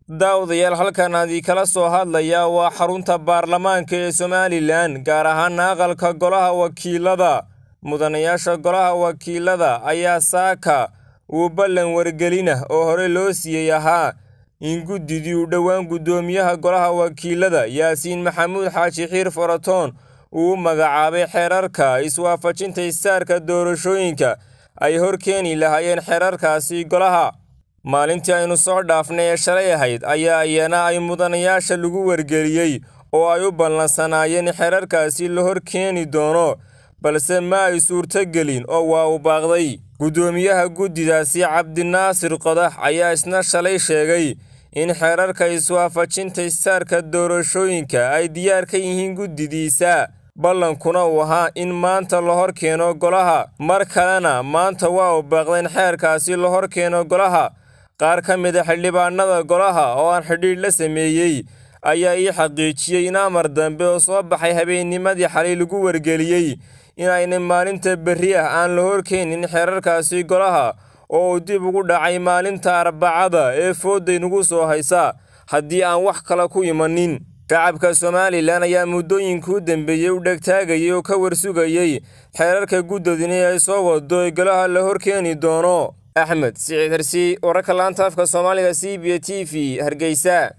daawadayaal halkan adii kala soo hadlaya waa xarunta baarlamaanka ee somalilan gaar ahaana aqalka golaha wakiilada mudanayaasha golaha wakiilada ayaa saaka uu ballan wargelina oo hore loo siiyey ahaa in guddidii uu dhowaan guddoomiyaha golaha wakiilada yaasiin maxamuud xaaji xiir faratoon uu u magacaabay xeerarka iswaafajinta istaarka doorashooyinka ay hor keeni lahaayeen xeerarkaasi golaha maalintii aynu soo dhaafnay ee shalay ahayd ayaa iyana ay mudanayaasha lagu wargeliyey oo ay u ballansanaayeen xeerarkaasi la hor keeni doono balse ma ay suurtogelin oo waa u baaqday guddoomiyaha guddidaasi cabdinaasir qodax ayaa isna shalay sheegay in xeerarka iswaafajinta istaarka doorashooyinka ay diyaar ka yihiin guddidiisa ballankuna uu ahaa in maanta la hor keeno golaha mar kalena maanta waa u baaqdeen xeerkaasi la hor keeno golaha qaar ka mid a xildhibaanada golaha oo aan xidhiidh la sameeyey ayaa ii xaqiijiyey in amar dambe oo soo baxay habeennimadii xalay lagu wargeliyey inaynay maalinta berri ah aan la horkeenin xeerarkaasi golaha oo uu dib ugu dhacay maalinta arbacada ee foodaynugu soo haysa haddii aan wax kale ku imanin shacabka somalilan ayaa muddooyinkii u dambeeyey u dhegtaagayay oo ka warsugayey xeerarka guddadini ay soo wado ee golaha la horkeeni doono axmed siciid hersi wararka laanta afka soomaaliga c b t v hargeysa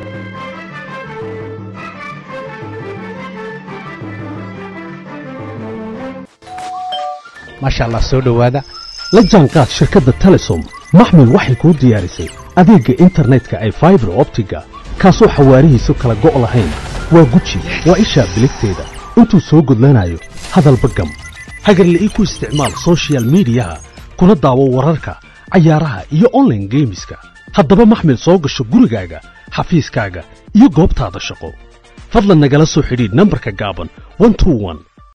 maasha allah soo dhowaada la jaanqaad shirkadda telesom maxmil waxay kuu diyaarisay adeegga internetka ay faibar optiga kaasoo xawaarihiisu kala go' lahayn waa guji waa ishaa biligteeda intuu soo gudlanayo hadalba gam hagarle ii ku isticmaal sochial midiyaha kuna daawo wararka cayaaraha iyo onlaine geemiska haddaba maxmil soo gasho gurigaaga xafiiskaaga iyo goobtaada shaqo fadlan nagala soo xidhiidh nambarka gaaban